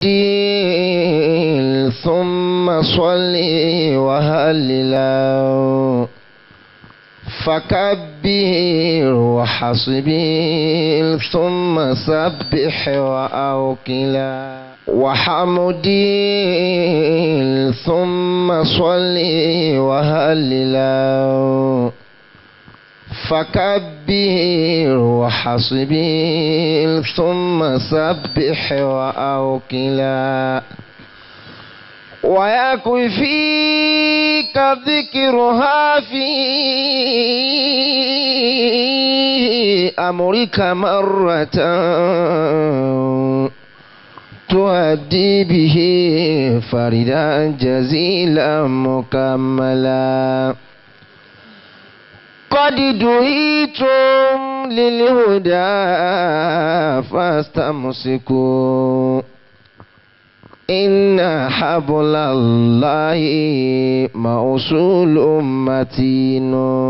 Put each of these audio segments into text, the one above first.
وحمدي ثم صلي وهللا فكبر وحسبي ثم سبح وأوكلا وحمدي ثم صلي وهللا فكبر وحسبي ثم سبح وأوكلا ويكفيك ذكرها في أمرك مرة تؤدي به فردا جزيلا مكملا قد دعيتم للهدى فاستمسكوا إن حبل الله موصول متين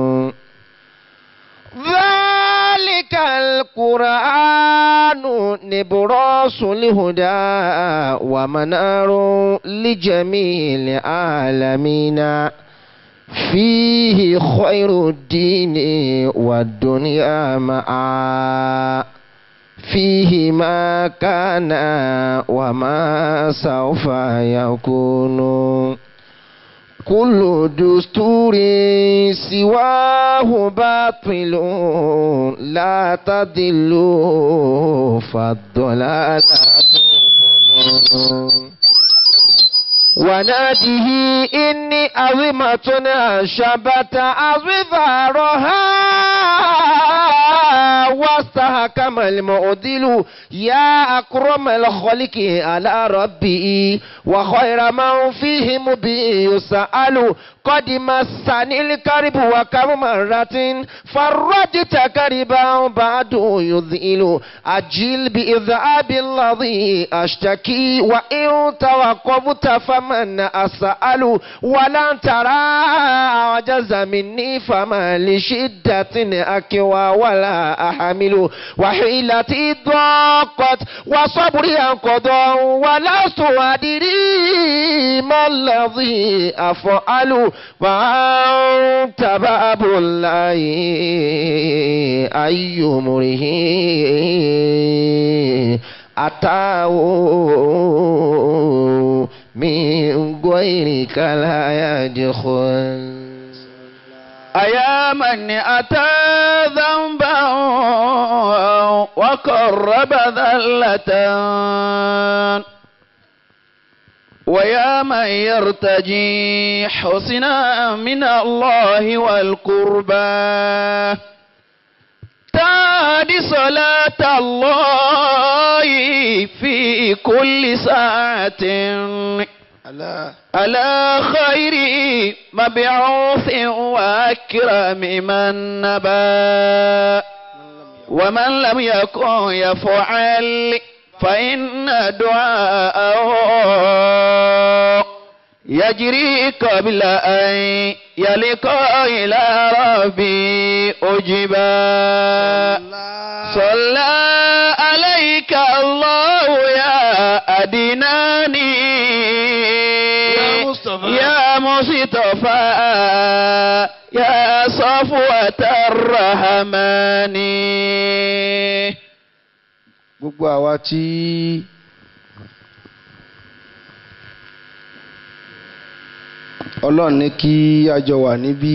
ذلك القرآن نبراس الهدى ومنار لجميع العالمين فيه خير الدين والدنيا معا فيه ما كان وما سوف يكون كل دستور سواه باطل لا تضل فالضلال وناده إني عظمة شبت أظفارها واستحكم المعدل يا أكرم الخلق على ربي وخير من فيهم بي يسأل قد مسني الكرب وكم مرة فرجت كربا بعد يذئل أجل بإذعاب الذي أشتكي وإن توقفت فمن أسأل ولن ترى عجز مني فما لشدة أكوى ولا أحمل وحيلتي ضاقت وصبري انقضى ولست أدري ما الذي أفعل وأنت باب الله أي مره أتاه من غيرك لا يدخل أيا من أتى ذنبا وقرب ذلة ويا من يرتجي حسنا من الله والقربى تادي صلاة الله في كل ساعة على خير مبعوث وأكرم من نبى ومن لم يكن يفعل فإن دعاءه يجري قبل أن يلقى إلى ربي أجبا صلى عليك الله يا أدناني يا مصطفى. يا مصطفى يا صفوة الرحمن gbogbo àwa tí ọlọ́run ní kí a jọ wà níbí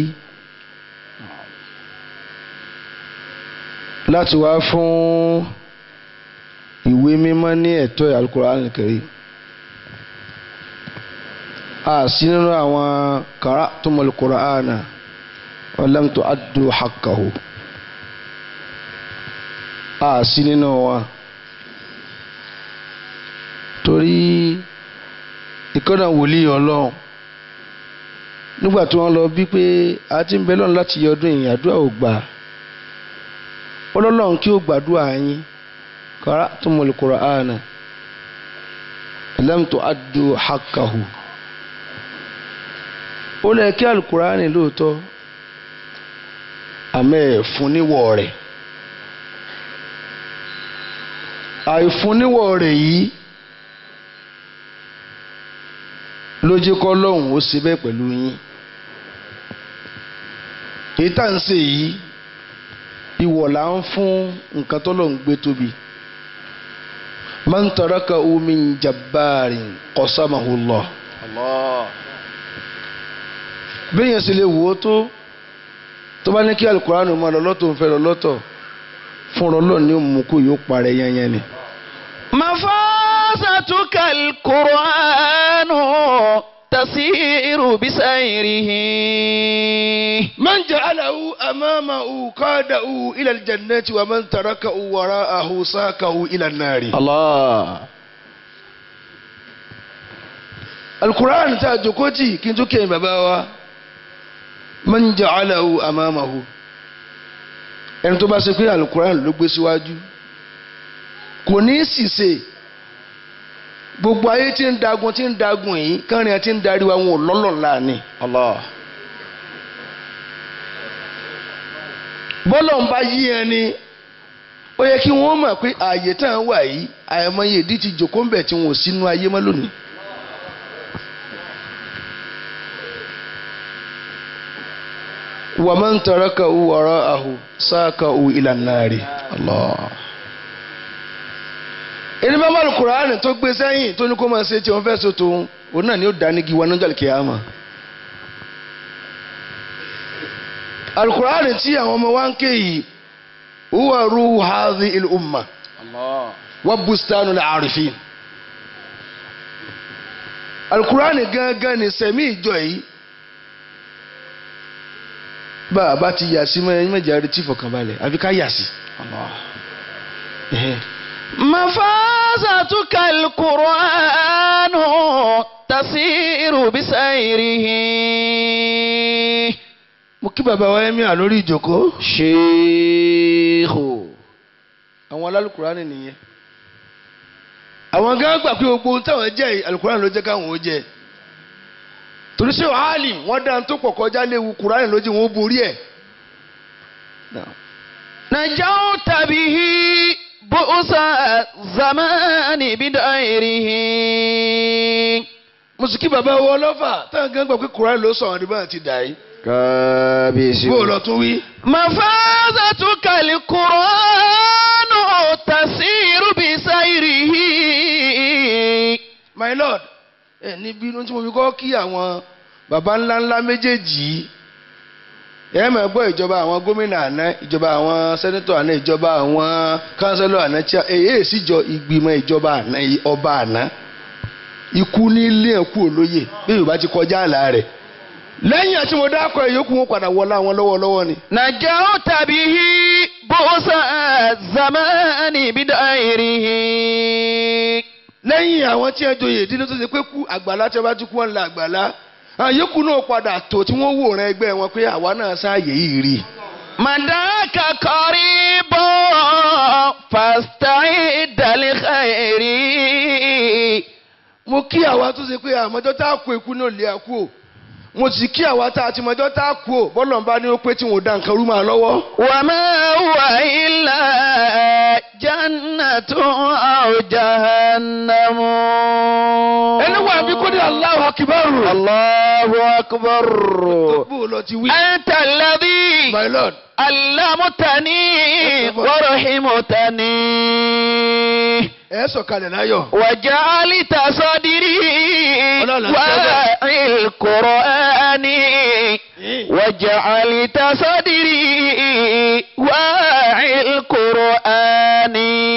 láti wá fún ìwé mímọ́ ní ẹ̀tọ́ Al-Qur'an Al-Karim a sí nínú àwọn qara'tumul Qur'ana wa lam tu'addu haqqahu a sí nínú wọn torí ìkọ́nà wòlíì ọlọ́run nígbà tí wọ́n lọ bí pé a ti ń bẹ lọ́run láti yọ ọdún ìyìn àdúrà ò gbà ọlọ́run kí ó gbàdúrà yín qara'tumul Qur'ana lam tu'addu haqqahu ó lẹ kí alukurani lóòótọ́ àmọ́ ẹ̀ fún níwọ̀ rẹ̀ àìfún níwọ̀ rẹ̀ yìí lójú kọ́ lọ́hùn ó ṣe bẹ́ẹ̀ pẹ̀lú yín èyí tá à ń ṣe yìí ìwọ̀ là ń fún nǹkan tó lọ́hùn gbé tóbi man tarakahu min jabbarin qasamahu Allah Allah. bẹ́ẹ̀ yẹn sì lè wò ó tó tó bá ní kí alukóránù máa lọ lọ́tọ̀ ń fẹ́ lọ lọ́tọ̀ fúnra ọlọ́run ní òmùkú yóò parẹ́ yányán ni. مفازتك القرآن تسير بسيره من جعله أمامه قاده إلى الجنة ومن تركه وراءه ساقه إلى النار الله القرآن تاجكوتي كنتو كين باباوا من جعله أمامه ẹni tó bá ṣe pé alukuran ló gbé síwájú kò ní í ṣìṣe gbogbo ayé tí ń dagun tí ń dagun yìí kánrin àti ń darí wa wọn ò lọ́lọ́ ńlá ni. الله bọ́lọ̀ ń bá yí ẹni ó yẹ kí wọ́n mọ̀ pé ààyè tá à ń wà yìí àìmọye ìdí ti jòkó ń bẹ̀ tí wọn ò sínú ayé mọ́ lónìí. wa man tarakahu wara'ahu saqahu ila an-nari. الله ẹni bá bá Kùránì tó gbé sẹ́yìn tó ní kó máa ṣe tí wọ́n fẹ́ so tòun òun náà ni ó dání gi wọn níjọ́ kíyámà. Al-Kùránì tí àwọn ọmọ wa ń ké yìí huwa ruhu hadhihi al-umma الله wa bustanu al-arifin. Al-Kùránì gángan ni sẹ̀mí ìjọ yìí bá a bá ti yà sí mẹ́jọ àrètí fọkànbalẹ̀ àfi ká yà sí. الله Ẹhẹ́. مفازتك القرآن تسير بسيره mo kí bàbá wa ẹ̀mí à lórí ìjókòó. شيخ àwọn alálùkùránì nìyẹn àwọn gán gbà pé gbogbo ohun táwọn jẹ yìí, alùkùránì ló jẹ káwọn ó jẹ torí ṣé wàhálì wọn dá tó pọ̀ kọjá léwu kùránì lójú wọn ó borí ẹ̀. نجوت به بؤس الزمان بدائره mùsùlùmí bàbá wọn ọlọ́fà táwọn gán gbà pé kùránì ló sọ̀rọ̀ nígbà tí dà yìí كابيس bó o lọ tún wí. مفازتك القرآن تسير بسيره my lord ẹ níbi inú tí mo fi kọ́ kí àwọn baba ńlá ńlá méjèèjì yìí ẹ máa gbọ́ ìjọba àwọn gómìnà àná ìjọba àwọn sẹ́nẹ́tọ̀ àná ìjọba àwọn kánsẹ́lọ̀ àná tí èyí èsì jọ ìgbìmọ̀ ìjọba àná ọba àná ikú ní ilé ẹ̀kú olóyè bí yorùbá ti kọjá àlà rẹ̀ lẹ́yìn àti mo dákọ̀ ìyókù wọn padà wọlé àwọn lọ́wọ́lọ́wọ́ ni. نجوت به بؤس الزمان بدائره lẹ́yìn àwọn tí ẹ joyè ìdílé tó ṣe pé kú àgbàlá tí wọ́n bá ti kú wọn la àgbàlá àwọn yòókù náà padà tó tí wọ́n wòran ẹgbẹ́ wọn pé àwa náà sáàyè yìí rí. مداك قريب فاستعد لخير mo kí àwa tó ṣe pé àmọ́jọ́ tá a kú ikú náà lé àkú o mo sì kí àwa tá a ti mọ́jọ́ tá a kú o bọ́lọ̀ ń bá ní ó pé tí wọn ò da nǹkan rú máa lọ́wọ́. وما هو إلا جنة أو جهنم ẹni wà bí kò ní Allahu Akbar. الله أكبر bó o lọ ti wí. أنت الذي my lord. علمتني ورحمتني ẹ sọ̀kalẹ̀ láyọ̀. وجعلت صدري Ọlọ́run àti واعي القرآن وجعلت صدري واعي القرآن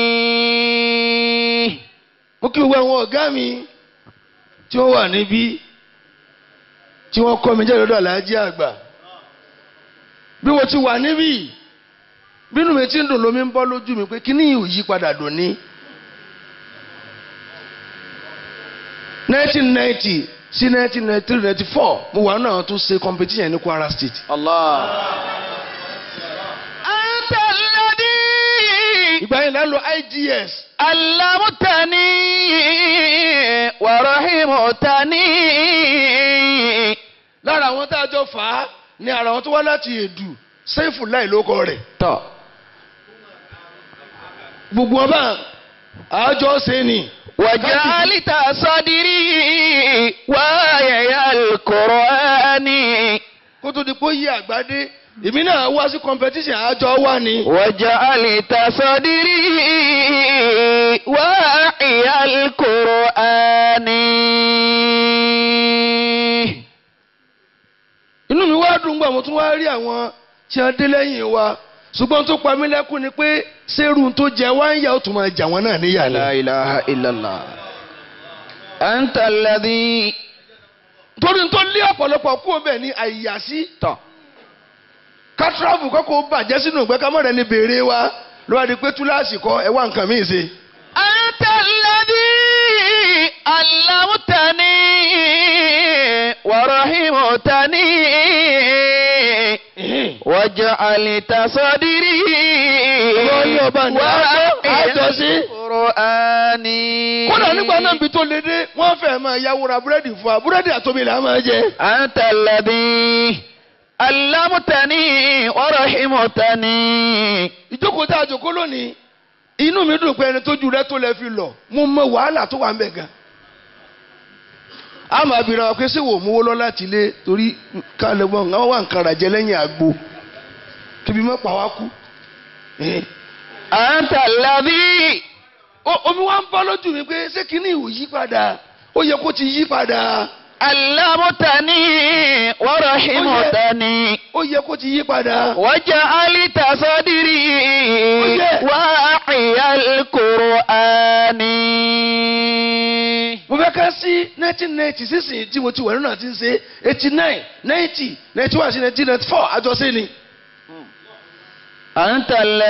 mo kí gbogbo àwọn ọ̀gá mi tí wọ́n wà níbí tí wọ́n kọ́ mi jẹ́ lọ́dọ̀ aláàjì àgbà bí mo ti wà níbí bínú mi ti ń dùn lómi ń bọ́ lójú mi pé kíní yìí ò yí padà dùn ní. 1990 sí 1993 94 mo wà náà tún ṣe competition ní Kwara State. الله أنت الذي ìgbà yẹn lẹ́nu IGS علمتني ورحمتني lára àwọn tá a jọ fà á ní ara àwọn tó wá láti èdù sẹ́fù láì lóko rẹ̀. tọ́ gbogbo ọba àjọ ṣe ni. وجعلت صدري واعي القرآن kó tó di pé ó yí àgbádé èmi náà wá sí competition àjọ wà ní. وجعلت صدري واعي القرآن inú mi wá dùn gbà mo tún wá rí àwọn tí wọ́n dé lẹ́yìn wa ṣùgbọ́n tó pa mí lẹ́kùn ni pé sẹ́rù tó jẹ wá ń yà ó tún máa jà wọ́n náà níyà لا ni. إله إلا الله أنت الذي torí tó lé ọ̀pọ̀lọpọ̀ kú ọbẹ̀ ní àyàsí tọ̀ kátírọ́ọ̀fù kọ́kọ́ bàjẹ́ sínú ìgbẹ́ kámọ́rẹ́ ni béèrè wa ló wá di pé túláàsì kọ́ ẹ wá nǹkan míì ṣe. أنت الذي علمتني ورحمتني وجعلت صدري Ọlọ́run ọba ní àjọsí. القرآن kódà nígbà náà bí tó lé dé wọ́n fẹ́ máa yáwó ra búrẹ́dì fún wa búrẹ́dì àtomi là á máa jẹ. أنت الذي علمتني ورحمتني ìjókòó tá a jókòó lónìí inú mi dùn pé ẹni tójú rẹ tó lẹ fi lọ mo mọ wàhálà tó wà ń bẹ gan. a máa bìrì àwọn pé ṣé wò ó mówó lọ láti ilé torí ká lè mọ àwọn wà nǹkan ràjẹ lẹ́yìn àgbo kíbi mọ́ pa wá kú. Eh. أنت الذي O- omi wa ń bọ́ lójú mi pé ṣé kíní ò yí padà ó yẹ kó ti yí padà علمتني ورحمتني ó yẹ kó ti yí padà. وجعلت صدري yeah. واعي القرآن mo fẹ́ ká sí nineteen ninety sísìn tí mo ti wà nínú àti ń ṣe eighty nine ninety ninety one sí nineteen ninety four àjọṣe ni. أنت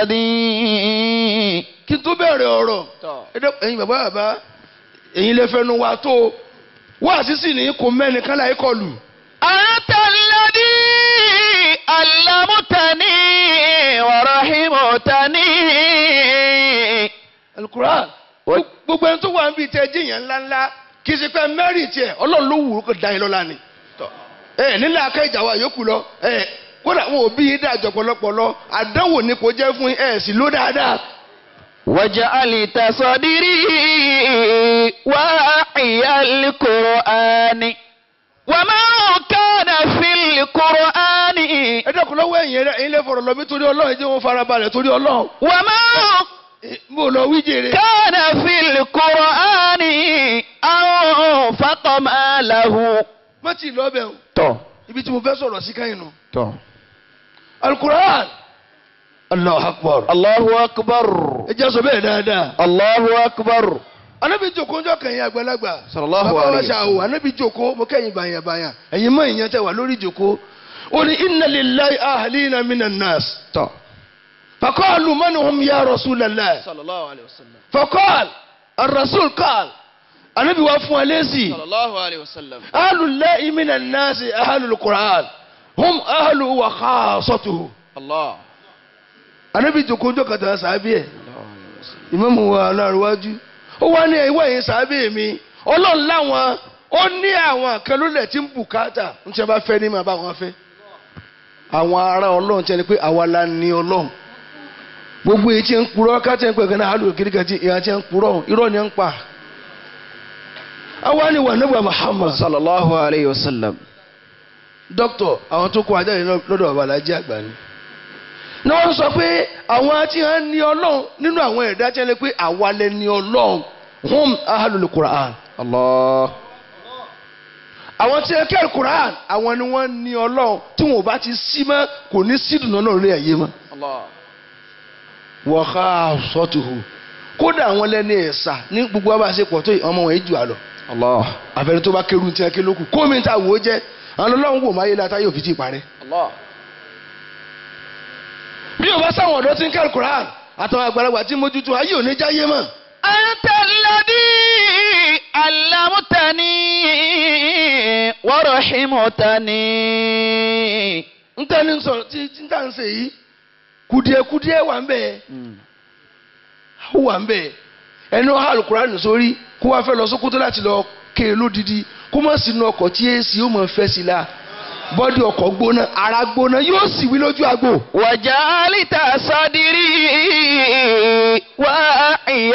الذي kí n tó bẹ̀rẹ̀ ọ̀rọ̀ ẹ dẹ́- ẹ̀yin bàbá bàbá ẹ̀yin lè fẹnu wa tó wá sísì ní kò mẹ́ni kán láyé kọlù. أنت الذي علمتني ورحمتني alukuran Wọ́n- gbogbo ẹni tó wà níbi tẹ jíyàn ńláńlá kì í ṣe pé mẹ́rì tiẹ̀ ọlọ́run ló wù ú kó da yín lọ́la ni. ẹ nílẹ̀ akẹ́ ìjà wa yòókù lọ ẹ kódà wọn ò bí yín dájọ́ pọ̀lọpọ̀lọ àdánwò ni kò jẹ́ fún yín ẹ sì ló dáadáa. وجعلت صدري واعي القرآن وما كان في القرآن ẹ dẹ́kun lọ́wọ́ ẹ̀yìn rẹ̀ ẹ̀yin lè fọ̀rọ̀ lọ bí torí ọlọ́run jẹ́ wọn farabalẹ̀ torí ọlọ́run. وما Eh, mo lọ wí jèrè. كان في القرآن أنفق ماله má ti lọ bẹ̀ o tọ̀ ibi tí mo fẹ́ sọ̀rọ̀ sí káyìn nù. tọ̀ alukuran Allahu akbar. Allahu akbar ẹ jẹ́ sọ bẹ́ẹ̀ dáadáa. Allahu akbar anabi joko njọ kẹyìn àgbàlagbà. Sallallahu bàbá wa alayhi wa ṣàwò anabi joko mo kẹyìn bàyàn bàyàn ẹ̀yin mọ ìyẹn tẹ wà lórí joko. ó ní inna lillahi ahlina minan nas. tọ̀ faqalu man hum ya rasulallah. sallallahu alayhi wa sallam faqal ar-rasul qal. anabi wa fún wa lésì. sallallahu alayhi wa sallam ahlullahi minan nas ahlul qur'an hum ahlu wa khassatuhu. Allah anabi joko njọ kàtà sábẹ́ ẹ̀. ìmáàmù wa aláàrúwájú ó wá ní ìwé yìí sábẹ́ mi ọlọ́run láwọn ó ní àwọn kan lólẹ̀ tí ń bùkátà ń tí a bá fẹ́ ní máa bá wọn fẹ́ àwọn ará ọlọ́run tí a ní pé àwa la ní ọlọ́run gbogbo èyí tí ń purọ́ káàtì ń pè kan náà àlùkò kìrìkà tí ìyá tí ń purọ́ irọ́ ni ń pa àwa ni wà nígbà Muhammad sallallahu alayhi wa sallam dókítọ̀ àwọn tó kó ajá yìí lọ́dọ̀ bàbá alájí àgbà ni. ní wọ́n sọ pé àwọn tí wọ́n ní ọlọ́run nínú àwọn ẹ̀dá tí wọ́n lè pé àwa lè ní ọlọ́run hum ahlul Qur'an. Allah àwọn tí wọ́n kẹ́rù Qur'an àwọn ni wọ́n ní ọlọ́run tí wọn ò bá ti sí mọ́ kò ní sídùn náà lórí ẹ̀yẹ mọ́. Allah wa khassatuhu kódà àwọn lẹ́ni ẹ̀sà ní gbogbo abáṣepọ̀ tó ọmọ wọn yìí jù á lọ. Allah àfẹnú tó bá kẹrù tí wọ́n ké lókù kómi ta wò ó jẹ́ àwọn ọlọ́run wò máa yé látà yóò fi ti parẹ́. Allah bí o bá sáwọn ọ̀dọ́ tí ń kẹ́rù Quran àtàwọn àgbàlagbà tí ń mójútó ayé ò ní jáyé mọ́. أنت الذي علمتني ورحمتني ń tẹ́ ní sọ tí tí ń tà ń ṣe yìí kùdìẹ̀kùdìẹ̀ wà ń bẹ̀ ó wà ń bẹ̀ ẹni ó hàlù Quran sórí kó wá fẹ́ lọ Sókótó láti lọ ké e lódìdí kó má sínú ọkọ̀ tí èsì ó mọ̀ fẹ́ sí la bọ́dì ọkọ̀ gbóná ara gbóná yóò sì wí lójú àgbò. وجعلت صدري واعي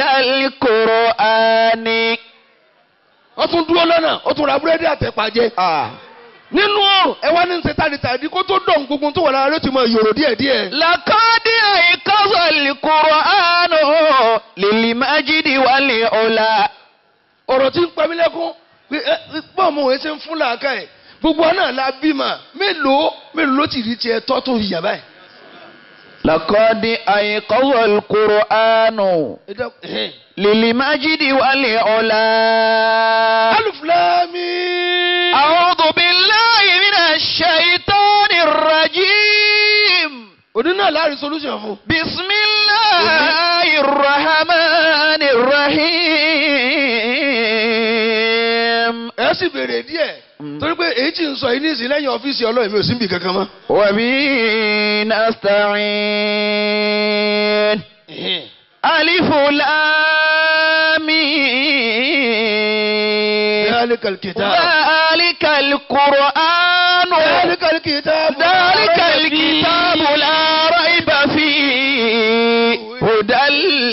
القرآن ó tún dúró lọ́nà ó tún ra búrẹ́dì àtẹ̀pàjẹ́. nínú ọrùn ẹ wá ní ṣe tàdítàdí kó tó dọ̀n gbogbo tó wà lára ló ti mọ yòrò díẹ̀díẹ̀. لقد أيقظ القرآن للمجد والعلا ọ̀rọ̀ tí ń pa mí lẹ́kún pé ẹ pọ̀ mọ́ òun ṣe ń fún làákà ẹ̀ gbogbo àná la bímọ mélòó mélòó ló ti rí tiẹ̀ tọ́ tó yà báyìí. لقد أيقظ القرآن ẹ dá- ẹhẹ́n. للمجد والعلا alif lam mim. أعوذ بالله من الشيطان الرجيم òní náà láàrin solution fún. بسم الله الرحمن الرحيم ẹ sì béèrè díẹ̀ torí pé èyí tí ń sọ yìí ní ìsìn lẹ́yìn ọ́fíìsì ọlọ́run mi ò sí níbi kankan mọ́. وبه نستعين ألف لام ميم. ذلك الكتاب ذلك القرآن ذلك الكتاب ذلك الكتاب لا ريب فيه هدى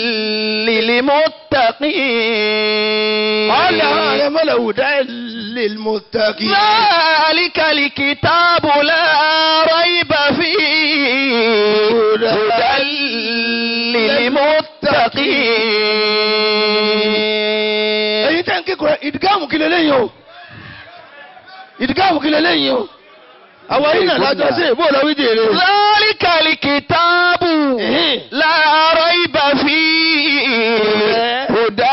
للمتقين قال يا ملأ هدى للمتقين ذلك الكتاب لا ريب فيه هدى للمتقين èyí tẹ́ ń kékeré ìdígàmù kí lélẹ́yìn o ìdígàmù kí lélẹ́yìn o àwọn yìí náà lájọ sí ìbò lọ́wọ́ ìdèrè. ذلك الكتاب لا ريب فيه هدى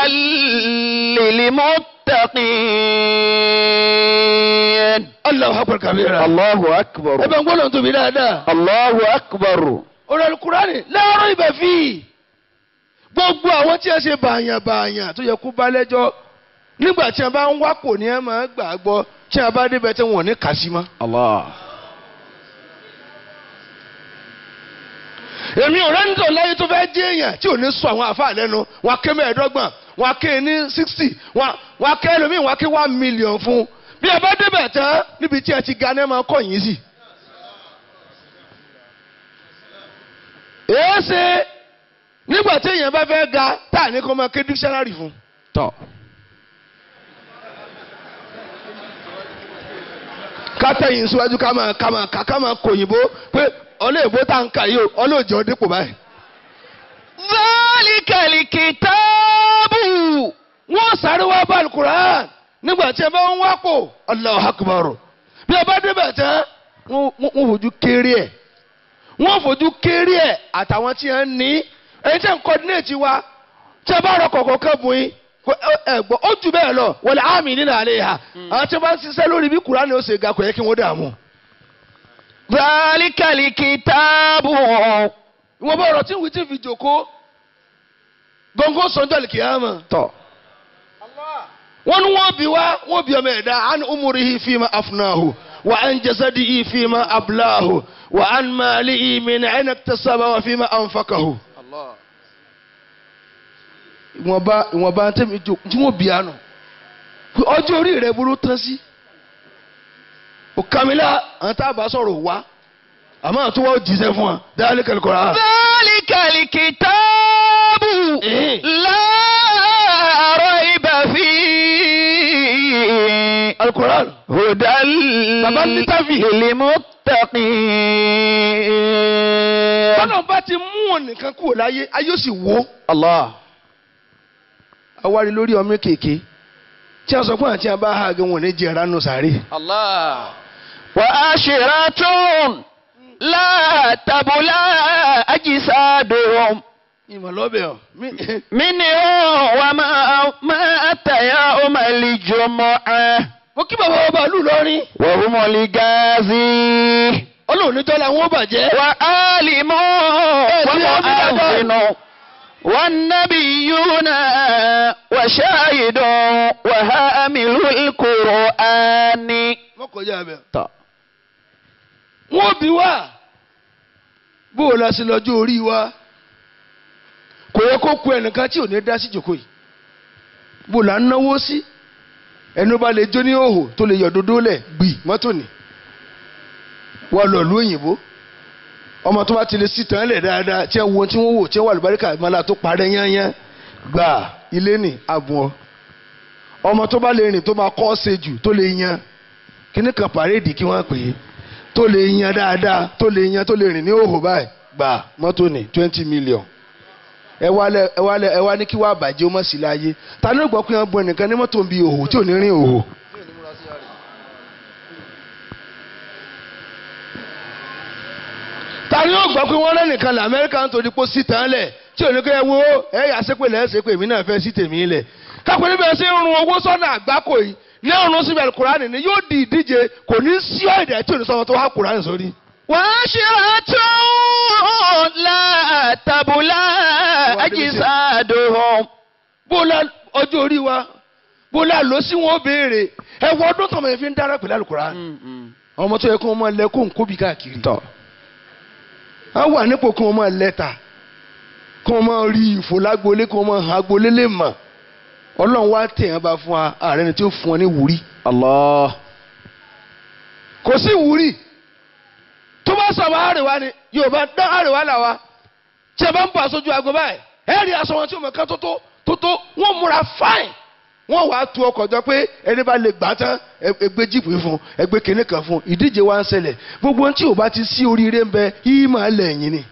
للمتقين Allahu akbar kabira. الله ẹ أكبر bẹ ń gbọ́dọ̀ tóbi dáadáa. الله أكبر ọ̀rọ̀ alukurani láàárọ̀ ibẹ̀ fi gbogbo àwọn tí a ṣe bàyàn bàyàn tó yẹ kó bá lẹ́jọ́ nígbà tí a bá ń wápò ní ẹ máa gbà á gbọ́ tí a bá débẹ̀ tí wọ́n ní kà sí mọ́. الله èmi ò rẹ́ńtò láyé tó fẹ́ jẹ́ èèyàn tí ò ní sọ àwọn àfa lẹ́nu wọn á ké mẹ́ẹ̀ẹ́dọ́gbọ̀n wọn á ké ní sixty wọn á ké ẹlòmíì wọn á ké one million fún bí a bá débẹ̀ tán níbi tí a ti ga ní ẹ máa kọ́ yín sí. èé ṣe nígbà tí èèyàn bá fẹ́ ga tá à ní kó máa ké dictionary fún. طب ká tẹ̀yìn síwájú ká máa ká máa ká ká máa kòyìnbó pé ọlọ́ọ̀bó tá n kà yìí o ọlọ́ọ̀jọ́ dípò báyìí. ذلك الكتاب wọ́n sáré wá bá alukur'an nígbà tí ẹ bá ń wápò Allahu Akbar bí ẹ bá débẹ̀ tán wọ́n wọ́n fojú kéré ẹ̀ wọ́n fojú kéré ẹ̀ àtàwọn tí ẹ ń ní ẹni tí ẹ ń kọ́dínéètì wa tí ẹ bá rọ kọ̀ọ̀kan kan bùn yín kò- ẹ- ẹ gbọ́ ó jù bẹ́ẹ̀ lọ wọlé àmì nínú àlẹ́ yà àwọn tí wọ́n bá ń ṣiṣẹ́ lórí bí kur'an ó ṣe ga kò yẹ kí wọ́n dààmú. ذلك الكتاب ìwọ̀n bá ọ̀rọ̀ tí wìí ti fi jòkó gbọ̀ngàn sọ́jọ́ àlìkìyàmọ̀. طب wọ́n ní wọ́n bí wá wọ́n bí ọmọ ẹ̀dá an umurihi fima afnahu wa an jasadihi fima ablahu wa an malihi min aina iktasaba wa fima anfaqahu. ìwọ̀nba ìwọ̀nba tẹ́mi jò tí wọ́n bí àná ọjọ́ orí rẹ̀ burú tán sí. òkàmílà àwọn tá a bá sọ̀rọ̀ wá àmọ́ àti wọ́n jíṣẹ́ fún wa dáhàlì kẹlẹ́kọ̀ọ́ ذلك الكتاب إيه. لا ريب فيه alukoran هدى Bàbá ní tábì. للمتقين bọ́lá bá ti mú wọn nìkan kúrò láyé ayé ó sì wó. الله awárí lórí ọmọ kéèké tí a sọ pé àti abá ha gan wọn ní jẹ ránù sáré. الله وآشرة لا تبلى أجسادهم ìmọ̀lọ́bẹ̀ ọ̀ mí- منهم وما مات يوم الجمعة mo kí bàbá wa bàálù lọ́rin وهم الغازي ọlọ́run níjọ́ làwọn ó bàjẹ́. وعالم ومؤذن والنبيون وشاهد وهامل القرآن wọ́n kọjá abẹ́. طب. wọ́n bí wá bó o la sí lọ́jọ́ orí wa kò yẹ kó ku ẹnìkan tí ò ní dá sí jòkó yìí bó o la ń náwó sí ẹni bá lè jó ní òhò tó lè yọ dodo lẹ̀ gbì mọ́tò ní wọ́n lọ lu òyìnbó ọmọ tó bá ti lè sí tán lẹ̀ dáadáa tí wọ́n tí wọ́n wò tí wọ́n wà lùbáríkà ìmọ̀lá tó parẹ́ yányán gbà ilé ní àbùn ọ ọmọ tó bá lè rìn tó máa kọ́ ṣe jù tó lè yan kíní kan pàréèdì kí wọ́n pè é tó lè yan dáadáa tó lè yan tó lè rìn ní òhò báyìí gbà mọ́tò ní twenty million ẹ wá lẹ ẹ wá lẹ ẹ wá ní kí wàá bàjẹ́ ó mọ̀ sí láyé ta ni ó gbọ́ pé wọ́n bu ẹnìkan ní mọ́tò ń bi òhò tí ò ní rìn òhò. ta ni ó gbọ́ pé wọ́n lẹ́nìkan lẹ̀ amẹ́ríkà ń torí pé ó sì tán lẹ̀ tí ò ní kẹ́ ẹ wo ẹ yà sépè lẹ́ sépè èmi náà fẹ́ sí tèmi lẹ̀ kápẹ́ níbẹ̀ sí ń run owó sọ́nà àgbákò yìí ní ọ̀run síbẹ̀ kúránì ni yóò di ìdíje kò ní sí ọ̀dẹ̀ tí ò ní sọ́mọ tó wá kúránì sórí. وعشرة لا تبلى أجسادهم bóla ọjọ́ orí wa bóla lọ sí wọn ó béèrè ẹ wọ ọdún tọmọ yẹn fi ń dára pẹ̀lú àlùkùránì ọmọ tó yẹ kó wọn máa lẹ kó ń kóbi káàkiri. tọ́ a wà nípò kí wọ́n máa lẹ́tà kí wọ́n máa rí ìfò lágbolé kí wọ́n máa hàn agbolé lè mọ̀ ọlọ́run wá tẹ̀yàn bá fún wa ààrẹ ni tí ó fún ọ ní wúrí. Allah kò sí wúrí tó bá sọ̀rọ̀ àrèwá ni yorùbá dán àrèwá là wa tí a bá ń bọ̀ aṣojú àgọ́ báyìí ẹ rí aṣọ wọn tí ó mọ̀ ká tó tó tó tó wọ́n múra fáìn wọ́n wàá tu ọkọ̀ jọ pé ẹni bá lè gbà tán ẹgbẹ́ jíìpù yìí fún ẹgbẹ́ kìnní kan fún ìdíje wa ń ṣẹlẹ̀ gbogbo ohun tí ò bá ti sí oríire ń bẹ yìí máa lẹ̀yìn ni.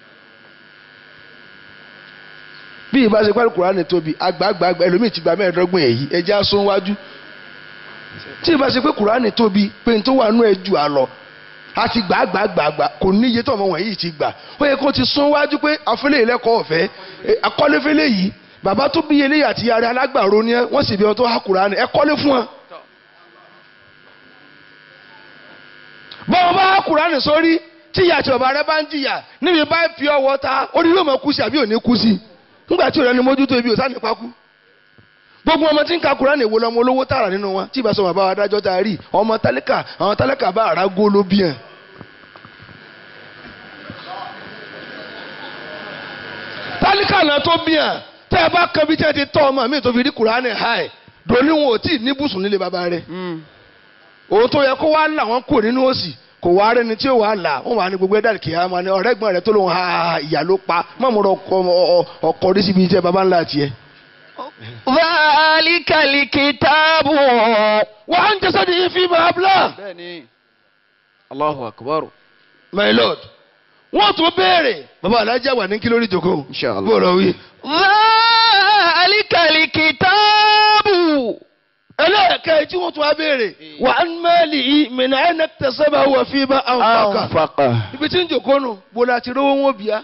bí ìbá ṣe pálí kùránì tóbi àgbààgbà ẹlòmíì ti gba mẹ́ẹ̀ẹ́dọ́gbọ̀n èyí ẹja sún wájú tí ìbá ṣe pé kùránì tóbi pé n tó wà nú ẹ jù á lọ a ti gbà gbà gbà gbà kò níye tó ọmọ wọ̀nyí ti gbà ó yẹ kó ti sún wájú pé àfẹlẹ́ ìlẹ́kọ̀ọ́ ọ̀fẹ́ akọ́lẹ́fẹ́lẹ́ yìí bàbá tó bí eléyìí àti yàrá alágbàro ni ẹ wọ́n sì bí ọ tó há kùránì ẹ kọ́lé fún wọn. bọ́ọ̀ bá há kùránì sórí tí ìyá àti bàbá rẹ bá ń jìyà níbi bá fi ọwọ́ ta orí yóò mọ kú sí àbí ò ní kú sí nígbà tí òrẹ́ ni mójútó ibi ò sáà nípa kú. gbogbo ọmọ tí ń ka kùránì wo lọmọ olówó tààrà nínú wọn tí ìbá sọ bàbá wa dájọ́ ta rí ọmọ tálíkà àwọn tálíkà bá àrà gó ló bí hàn. tálíkà náà tó bí hàn tẹ́ ẹ bá kan bí tí ẹ ti tọ́ ọmọ mi tó fi rí kùránì háì dòní wọn ò tí ì ní bùsùn nílé bàbá rẹ̀ òun tó yẹ kó wá là wọn kúrò nínú òsì kò wá rẹni tí ó wà là wọn wà ní gbogbo ẹ̀dá kìí àmọ́ ni ọ̀rẹ́gbọ́n rẹ̀ tó lóun ha ìyá ló pa mọ̀mọ́rọ̀ ọkọ̀ orí síbi iṣẹ́ baba ńlá tiẹ̀. ذلك الكتاب wà á ń jẹ́sọ́ di ifi máa bla. bẹ́ẹ̀ni Allahu akbar my lord wọ́n tún béèrè baba alájà wà ní kí lórí ìjókòó. Inshallah. bó lọ wí. ذلك الكتاب ẹlẹ́ẹ̀kẹ́ tí wọ́n tún wá béèrè wà á mẹ́lì yìí mìíràn ẹ̀ náà tẹ̀sẹ̀ bá wà fi bá àwọn kàkà. أنفق ibi tí ń jòkó nù bó la ti rówó wọn bìá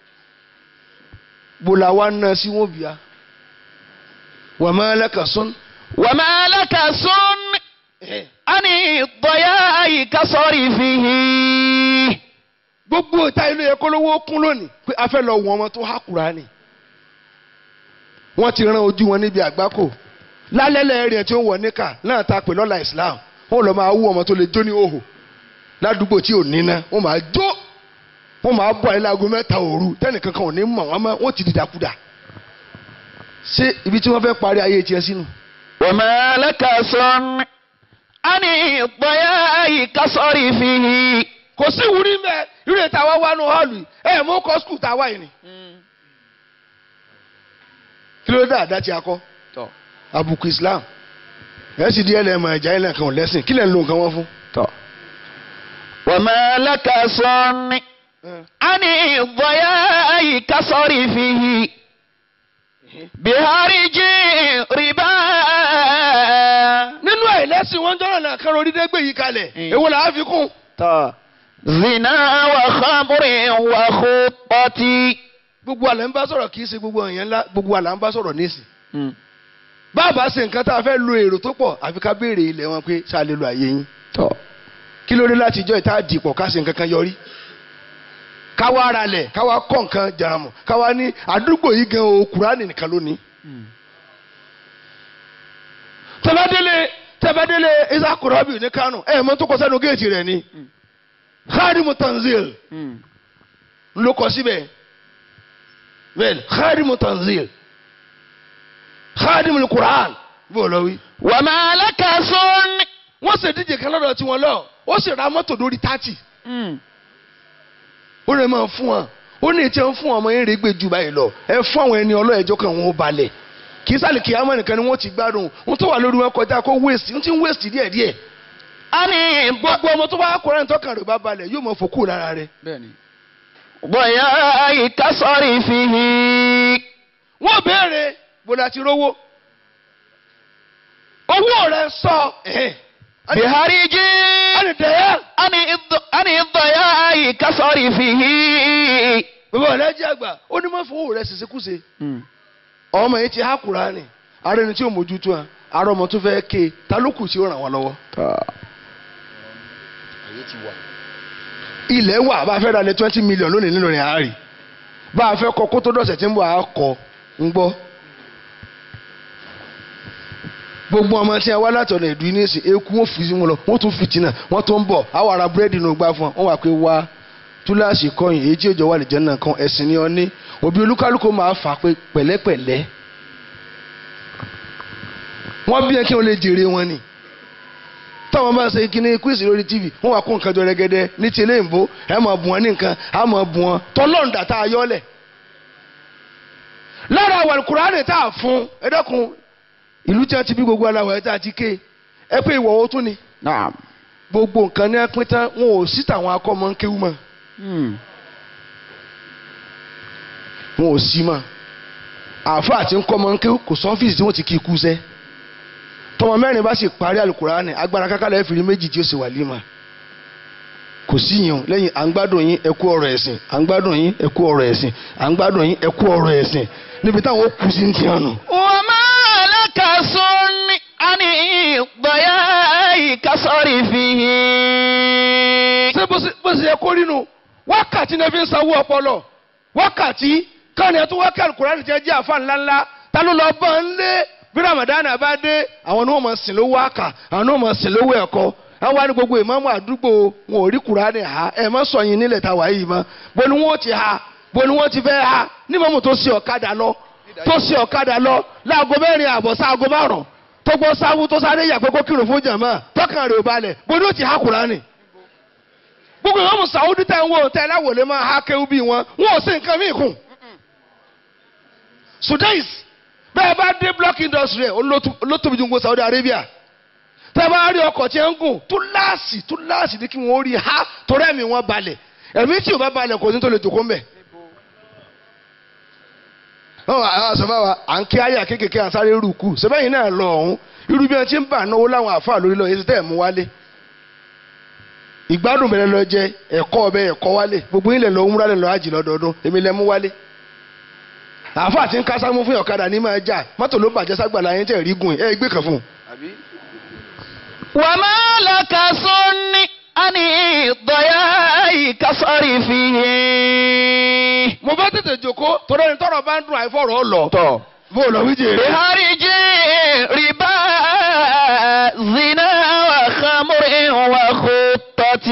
bó la wá ná sí wọn bìá wà má lẹ́kà sún. وما لك سن عن الضياء كصرفه gbogbo ìta ilé yẹ kó lówó kún lónìí pé a fẹ́ lọ wọ̀n ọmọ tó há Kùránì wọ́n ti rán ojú wọn níbi àgbákò lálẹ́lẹ́ rẹ̀ tí ó wọ̀ níkà náà ta pè lọ́la Islam wọ́n lọ máa wú ọmọ tó lè jó ní òhò ládùúgbò tí ò níná wọ́n máa jó wọ́n máa bọ̀ ẹ́ láago mẹ́ta òru tẹ́nìkan kan ò ní mọ̀ wọ́n mọ́ wọ́n ti dìdàkudà ṣé ibi tí wọ́n fẹ́ parí ayé tiẹ̀ sínú. وما لك سن عن الضياء كصرفه kò sí ìwúrí mẹ́ irú ètò àwa wá nù họ́ọ̀lù yìí ẹ̀ mú kọ́ skul tá a wá yìí ni. kí ló dé àdá tí a kọ́ tọ́ àbùkù Islam ẹ̀ sì díẹ̀ lẹ́ẹ̀mọ̀ ẹ̀já ilẹ̀ kan ò lẹ́sìn kí lẹ̀ ń lo nǹkan wọn fún. tọ́ وما لك سن عن الضياء كصرفه بهرج ربا nínú àìlẹ́sìn wọn jọ́rọ̀ náà kan orí dẹ́gbẹ̀ yìí kalẹ̀ èwo làá fi kún. tọ́ zina وخمر وخطة gbogbo àlẹ́ ń bá sọ̀rọ̀ kì í ṣe gbogbo èèyàn ńlá gbogbo àlẹ́ ń bá sọ̀rọ̀ nísìn. bàbá ṣe nǹkan tá a fẹ́ lo èrò tó pọ̀ àfi ká béèrè ilẹ̀ wọn pé ṣáà lè lo àyè yín. tọ́ kí ló dé láti ìjọ ìta dìpọ̀ ká ṣe nǹkan kan yọrí. káwa ara lẹ̀ káwa kọ́ nǹkan jàràmù káwa ní àdúgbò yìí gan o Kùránì nìkan lónìí. tẹ́bádélé tẹ́bádélé isa kurabi ní Kánò ẹ̀ mọ́ tó kọ sẹ́nu géètì rẹ̀ ni. khadimu tanzil ló kọ síbẹ̀ bẹ́ẹ̀ni khadimu tanzil khadimu Qur'an bó lọ wí. وما لك سن wọ́n ṣe díje kan lọ́dọ̀ tiwọn lọ ó sì ra mọ́tò lórí tátì ó lè máa fún wọn ó ní ètí ẹ̀ ń fún ọmọ yẹn rẹ̀ gbé ju báyìí lọ ẹ fún àwọn ẹni ọlọ́ẹ̀jọ́ kan wọn ó balẹ̀ kì í sálì kì í ámọ̀ nìkan ni wọ́n ti gbádùn ohun tó wà lórí wọn kọjá kó waste ń ti ń waste díẹ̀ díẹ̀ ani gbogbo ọmọ tó bá há kúránì tọkàn rẹ̀ bá balẹ̀ yóò mọ fòkú lára rẹ̀. bẹ́ẹ̀ni. ضياء كصرفه wọ́n béèrè bó la ti rówó owó rẹ̀ sọ بهرج ẹnìdẹ́yà عن الض- عن الضياء كصرفه bàbá ọ̀lẹ́jì àgbà ó ní má fowó rẹ̀ ṣèṣekúṣe ọmọ yìí ti há kúránì ara ẹni tí ò mójútó à ara ọmọ tó fẹ́ ké ta ló kù tí ó ràn wọ́n lọ́wọ́. ilẹ̀ wà bá a fẹ́ ra lé twenty million lónìí nínú rẹ̀ àárì bá a fẹ́ kọ kó tó dọ̀sẹ̀ tí ń bọ̀ á kọ ń gbọ́. gbogbo ọmọ tí a wá látọ̀nà ìdú ní ìsìn eku wọn fi sí wọn lọ wọn tún fìtínà wọn tún ń bọ̀ àwọn ará búrẹ́dì nù gbá fún wọn wọn wà pé wá túláàsì kọyìn èyí tí òjò wà lè jẹ́ náà kan ẹ̀sìn ni ọ ní òbí olúkálùkù máa fà pé pẹ̀lẹ́pẹ̀lẹ́ wọ́n bí ẹ kí wọ́n lè jèrè wọn ni táwọn bá ṣe kíní quiz lórí tv wọn wà kó nǹkan jọ rẹ́gẹ́dẹ́ ní ti ilé ìbò ẹ máa bù wọn ní nǹkan á máa bù wọn tọlọ́ǹdà tá a yọ́lẹ̀. lára àwọn Kùránì tá a fún ẹ dẹ́kun ìlú tí wọ́n ti bí gbogbo aláwọ̀ ẹ̀ tá a ti ké ẹ pé ìwọ̀ owó tún ni نعم gbogbo nǹkan ní ẹpín tán wọn ò sí tàwọn akọ́mọ ń kéwú mọ́ wọn ò sí mọ́ àáfàá àti ńkọ́mọ ń kéwú kò sọ́fíìsì tí wọ́n ti kí ikú sẹ́ tọmọ mẹ́rin bá sì parí àlùkùránì agbára kákàlẹ̀ ẹ̀fìrí méjì tí ó sì wà límà kò sí yàn lẹ́yìn à ń gbádùn yín ẹ kú ọ̀rọ̀ ẹ̀sìn à ń gbádùn yín ẹ kú ọ̀rọ̀ ẹ̀sìn à ń gbádùn yín ẹ kú ọ̀rọ̀ ẹ̀sìn níbi táwọn ó kú sí ti hàn nù. وما لك صن عن الضياء كصرفه ṣé bó ṣe- bó ṣe yẹ kó rí nu wákàtí náà fi ń sanwó ọpọlọ wákàtí káwọn èèyàn tó wákàtí àlùkùránì jẹ́ jẹ́ àfa ńláńlá ta ló lọ bọ́ ń lé bí ramadan bá dé àwọn ni wọ́n máa sìn lówó àkà àwọn ni wọ́n máa sìn lówó ẹ̀kọ́ àwọn wá ní gbogbo ìmáàmù àdúgbò wọn ò rí kùránì ha ẹ̀ má sọ yín nílẹ̀ táwa yìí mọ́ bó ni wọ́n ti ha bó ni wọ́n ti fẹ́ ha ní mọ́mù tó ṣe ọ̀kadà lọ tó ṣe ọ̀kadà lọ láago mẹ́rin àbọ̀ sáago márùn tó gbọ́ sáwú tó sáré yàgbẹ́ kó kírun fún jàmá tọkàn rẹ̀ ò balẹ̀ bó ni ó ti ha kùránì gbogbo ìwọ́n mu sàwọ́dí tẹ̀ ń wò tẹ̀ láwòlé máa ha kéwú bí wọn wọn ò sí nǹkan míì kù. Sudais bẹ́ẹ̀ bá dé block industry olótóbi ju gbogbo Saudi Arabia tẹ́ bá rí ọkọ̀ tí ń gùn túláàsì túláàsì ní kí wọ́n rí ha torí ẹ̀mí wọn balẹ̀ ẹ̀mí tí ò bá balẹ̀ kò ní tó lè jòkó mbẹ̀. àwọn àṣọfà wa à ń kí àyà kéékèèké à ń sáré rúkú sẹ́bẹ̀yìn náà lọ ọ̀hún irú bí wọ́n ti ń bà náwó láwọn àáfàá lórí lọ èsì tẹ́ ẹ̀ mú wálé ìgbádùn bẹ̀rẹ̀ lọ jẹ ẹ̀kọ́ ọbẹ̀ ẹ̀kọ́ wálé gbogbo ilẹ̀ lọ ń rálẹ̀ lọ àjì lọ́dọọdún èmi lẹ mú wálé. àáfà àti kásámú fún ọ̀kadà ní máa jà mọ́tò ló bàjẹ́ ságbàlá yẹn tẹ̀ rí gùn ẹ̀ gbé kan fún un. وما لك صن عن الضياء كصرفه mo bá tètè jòkó torí ẹni tọrọ bá ń dùn àìfọ̀rọ̀ lọ. tọ́ bó o lọ wí jèrè. بهرج ربا زنا وخمر وخطة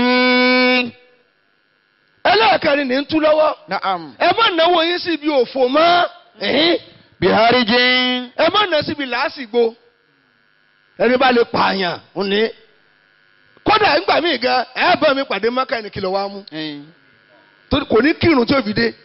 ẹlẹ́ẹ̀kẹrin ní ń tú lọ́wọ́. نعم ẹ má náwó yín síbi òfò mọ́. ẹ̀hín. بهرج ẹ má ná síbi làásìgbò. ẹni bá lè pààyàn ń ní. kódà ńgbà míì gan ẹ bá mi pàdé mọ́kà ẹni kìlọ̀ wá mú. torí kò ní kírun tí ò fi dé.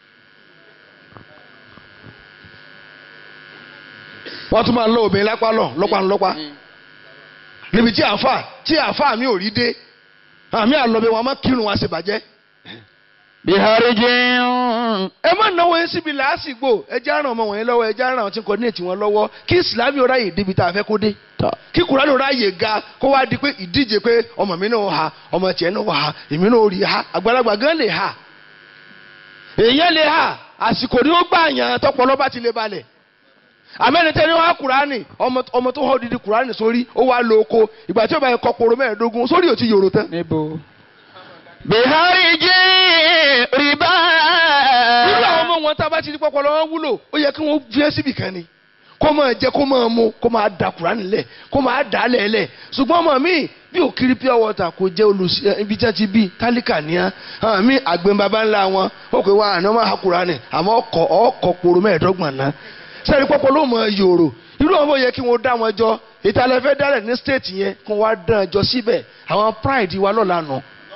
wọ́n tún máa ń lọ obìnrin lápá lọ lọ́pàá ńlọ́pàá níbi tí àáfà tí àáfà mi ò rí dé àmì àlọ́bẹ̀ wọn máa kírun wá sí bàjẹ́. بهرج ẹ má náwó yín síbi làásìgbò ẹ já ràn ọmọ wọ̀nyí lọ́wọ́ ẹ já ràn àwọn tí ń coordinate wọn lọ́wọ́ kí ìsìlámì ó ráyè débi tá a fẹ́ kó dé kí kùránì ó ráyè ga kó wá di pé ìdíje pé ọmọ mi náà ha ọmọ tiẹ̀ náà ha èmi náà rí ha àgbàlagbà gan lè ha èèyàn lè ha àsìkò ni ó gbà yàn tọpọlọ bá ti lè balẹ̀ amẹ́nitẹ́ ni wọ́n á kùránì ọmọ ọmọ tó họ́ didi kùránì sórí ó wá lo oko ìgbà tí ó bá yẹ kọ́ poro mẹ́ẹ̀ẹ́dógún sórí ò ti yòrò tán. níbo. بهرج ربا irú àwọn ọmọ wọn tá a bá ti di pọpọlọ wọn wúlò ó yẹ kí wọn fi ẹ́ síbì kan ni kó máa jẹ kó máa mu kó máa da kùránì lẹ̀ kó máa dà á lẹ̀ lẹ̀ ṣùgbọ́n ọmọ mi bí òkiri pure water kò jẹ́ olùsí ibi tí wọ́n ti bí tálíkà níyà hàn mí àgbẹ̀ bàbá ńlá wọn ó pè wá àná máa ha kùránì àmọ́ ọkọ̀ ọkọ̀ poro mẹ́ẹ̀ẹ́dọ́gbọ̀n náà sẹ́ni pọpọlọ mọ̀ yòrò irú àwọn yẹ kí wọ́n dá wọn jọ ìtàlẹ́ fẹ́ dálẹ̀ ní state yẹn kó wá dán jọ síbẹ̀ àwọn pride wa lọ́la nù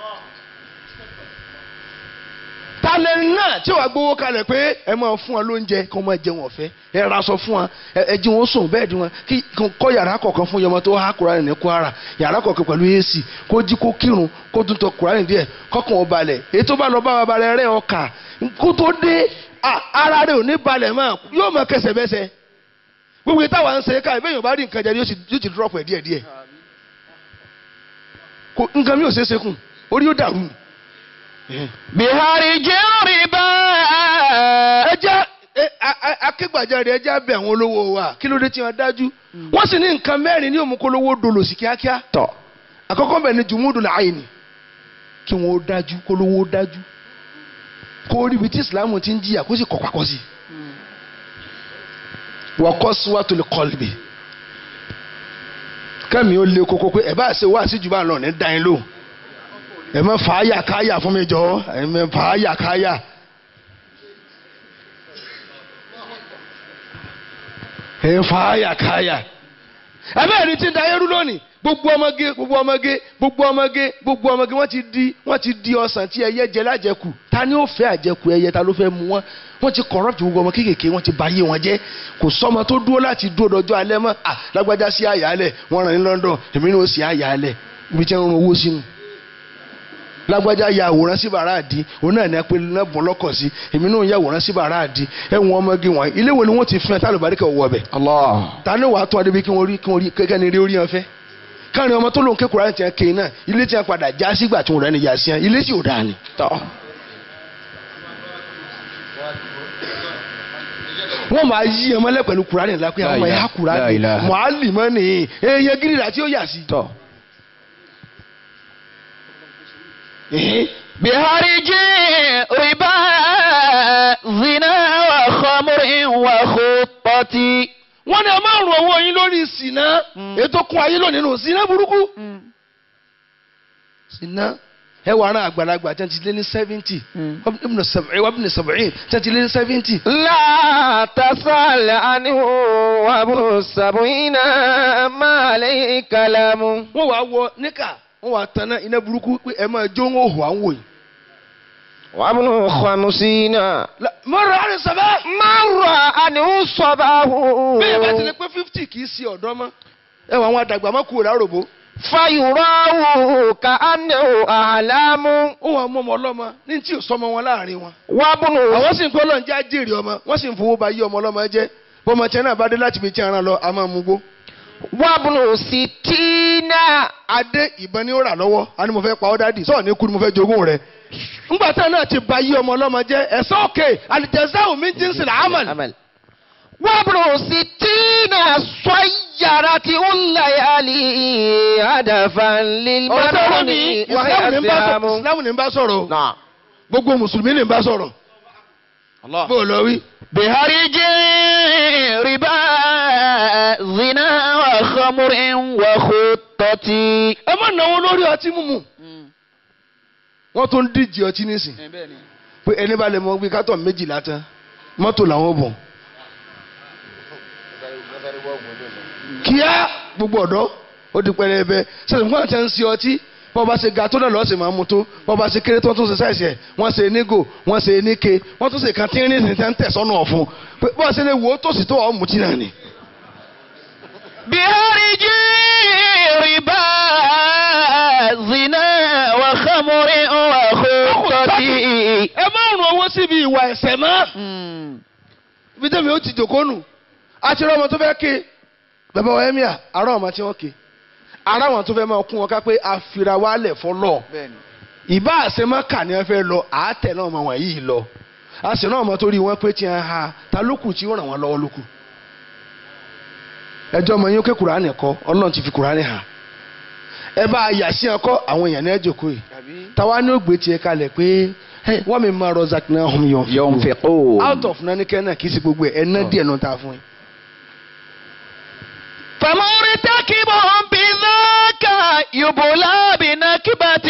talẹ̀ náà tí wàá gbowó kalẹ̀ pé ẹ máa fún wọn lóúnjẹ kí wọ́n máa jẹun ọ̀fẹ́ ẹ ra aṣọ fún wọn ẹ jí wọn sùn bẹ́ẹ̀ di wọn kí kọ́ yàrá kọ̀ọ̀kan fún yọmọ tó há Kùránì ní Kwara yàrá kọ̀ọ̀kan pẹ̀lú ac kó jí kó kírun kó tún tọ kùránì díẹ̀ kọ́kàn ó balẹ̀ èyí tó bá lọ bá wa balẹ̀ rẹ̀ ọkà kó tó dé à, ara rẹ̀ ò ní balẹ̀ mọ́ yóò mọ kẹsẹ̀ bẹ́sẹ̀ gbogbo yìí táwa ń ṣe ká ìbéèyàn bá rí nǹkan jẹ yóò sì- yóò ti drop ẹ̀ díẹ̀ díẹ̀ kò nǹkan mi ò ṣeé ṣe kù orí yóò dàrú بهرج ربا ẹ jẹ́ ẹ, a- a- akégbàjarè ẹ jẹ́ abẹ́ àwọn olówó wa kí ló dé tí wọ́n dájú wọ́n sì ní nǹkan mẹ́rin ní òmùkólówó dolo sí kíákíá tọ̀ àkọ́kọ́ bẹ̀ ni jùmúdù làáyìnì kí wọ́n ó dájú kólówó ó dájú kó rí ibi tí ìsìlámù ti ń jìyà kó sì kọ́ pakọ́ sí wọ́n kọ́ síwájú lè kọ́lùbì kẹ́mi ó lé koko pé ẹ̀ bá ṣe wá sí jù bá lọ ní dáin lò ẹ̀ mọ́ fàáyà káyà fún mi jọ ẹ̀ mọ́ fàáyà káyà. ẹ̀ fàáyà káyà ẹbẹ́ rí tí ń da ayé rú lónìí gbogbo ọmọge gbogbo ọmọge gbogbo ọmọge gbogbo ọmọge wọ́n ti di wọ́n ti di ọsàn tí ẹyẹ jẹ lájẹkù ta ni ó fẹ́ àjẹkù ẹyẹ ta ló fẹ́ mu wọn wọ́n ti corrupt gbogbo ọmọ kéékèèké wọ́n ti ba ayé wọn jẹ́ kò sọ́mọ tó dúró láti dúró dọjọ́ alẹ́ mọ́ à lágbájá sí àyàlẹ̀ wọ́n ràn ní London èmi ní ó sì àyàlẹ̀ ibi tí wọ́n ń rún owó sínú lágbájá ya àwòrán sí bàrà àdí òun náà ní apẹ lẹ́bùn lọ́kọ̀ sí èmi náà ya àwòrán sí bàrà àdí ẹ̀wọ̀n ọmọge wọn ilé wo ni wọ́n ti fún ẹ tálùbáríkà owó ọbẹ̀ Allah ta ni wàá tún adébí kí wọ́n rí kí wọ́n rí kẹ́kẹ́ ni rí orí yẹn fẹ́ káàrin ọmọ tó lóun kékeré àti ẹ̀ kéyìn náà ilé tí wọ́n padà já sígbà tí wọ́n rẹ́ ni yà sí yẹn ilé tí ò dáa ni. tọ̀ wọ́n máa yí ọmọ lẹ́ pẹ̀lú kùránì ńlá pé àwọn ọmọ La ẹ̀yà ilaha, kùránì la ilaha. mọ̀álì mọ́ nìyí èèyàn gírìrà tí ó yà sí. tọ̀. Ẹ̀hìn. بهرج ربا زنا وخمر وخطة wọ́n ní ẹ máa rún owó yín lórí ìsìná ètò kún ayé lónìí nù ìsìná burúkú. ìsìná ẹ wà rán àgbàlagbà tí wọ́n ti lé ní seventy wọ́n bí ní seventy tí wọ́n ti lé ní seventy. لا تسأل عنه وابن السبعين ما عليه كلام wọ́n wàá wọ níkà wọ́n wàá tanná iná burúkú pé ẹ máa jó ń hò à ń wò yìí. وابن خمسين mọ̀rọ̀ àrùn sábà. مر عنه صباه bẹ́ẹ̀ bá ti lè pé fifty kì í ṣe ọ̀dọ́ mọ́ ẹ wọ àwọn àdàgbà má kúrò láròbó. فيراه كأنه أعلام ó wàá mú ọmọ ọlọ́mọ ní tí ò sọmọ wọn láàrin wọn. وابن àwọn sì ń pẹ́ ọlọ́run jẹ́ àjèrè ọmọ wọ́n sì ń fowó ba yí ọmọ ọlọ́mọ jẹ́ bọ́mọ tí náà bá dé láti fi tí ara lọ a máa mú gbó. وابن ستين adé ìbọn ni ó rà lọ́wọ́ a ní mo fẹ́ pa ọ́ dádì sọ̀rọ̀ ní kú ni mo fẹ́ jogún rẹ̀. ńgbà tá náà ti ba yí ọmọ ọlọ́mọ jẹ́ ẹ̀sán òkè àlìjẹsẹ́ min jinsil amal. عمل وابن ستين صيرت الليالي هدفا ọ̀rọ̀ tó wọ́n ní للمرء وهي ìsìlámù ní bá sọ̀rọ̀ صيام ìsìlámù ní bá sọ̀rọ̀ نعم gbogbo mùsùlùmí ní bá sọ̀rọ̀ bó o lọ wí. بهرج ربا زنا وخمر وخطة ẹ má náwó lórí ọtí mímu wọ́n tún ń díje ọtí nísìn pé ẹni bá lè mọ gbé kátọ̀ méjìlá tán mọ́tò làwọn bọ̀ kíá gbogbo ọ̀dọ́ ó di pẹrẹbẹ sẹ́sìn fún àti ẹ̀ ń ṣe ọtí wọ́n bá ṣe ga tó náà lọ́ọ́ sì máa mú tó wọ́n bá ṣe kéré tó tún ṣe sáìsì ẹ̀ wọ́n ṣe nígò wọ́n ṣe níke wọ́n tún ṣe kan tí ń rìn ní tẹ́ ń tẹ̀ sọ́nù ọ̀fun pé bọ́ọ̀ ṣe lè wò ó tòsí tó ọ̀ mutí náà ni. بهرج ربا زنا وخمر وخطة ẹ má rún owó síbi ìwà ẹ̀ṣẹ̀ mọ́. ibi tẹ́mi ó ti jòkó nù àti rọ ọmọ tó fẹ́ ké bàbá wa ẹ́míà ará ọmọ tí wọ́n ké ará wọn tó fẹ́ máa kún wọn ká pé àfìrà wa lẹ̀ fọlọ́ ìbá àṣemọ́kà ni wọ́n fẹ́ lọ àátẹ̀ náà ọmọ wọn yìí lọ àṣẹ náà ọmọ tó rí wọn pé tí wọ́n ha ta lókù tí ó ràn wọ́n lọ́wọ́ lókù ẹjọ́ ọmọ yín ó ké kùránì kọ́ ọlọ́run ti fi kùránì hà ẹ bá a yà sí ọkọ àwọn èèyàn ní ẹ jòkó yìí táwa ní ògbé tiẹ̀ kalẹ̀ pé wọ́n mi máa rọ zakina ọ̀hún yọ̀ ينفقون out of nani kẹ́nà kì í ṣe gbogbo ẹ̀ ẹ̀ ná díẹ̀ nù ta fún yín. فمرتكب بذاك يبلى بنكبة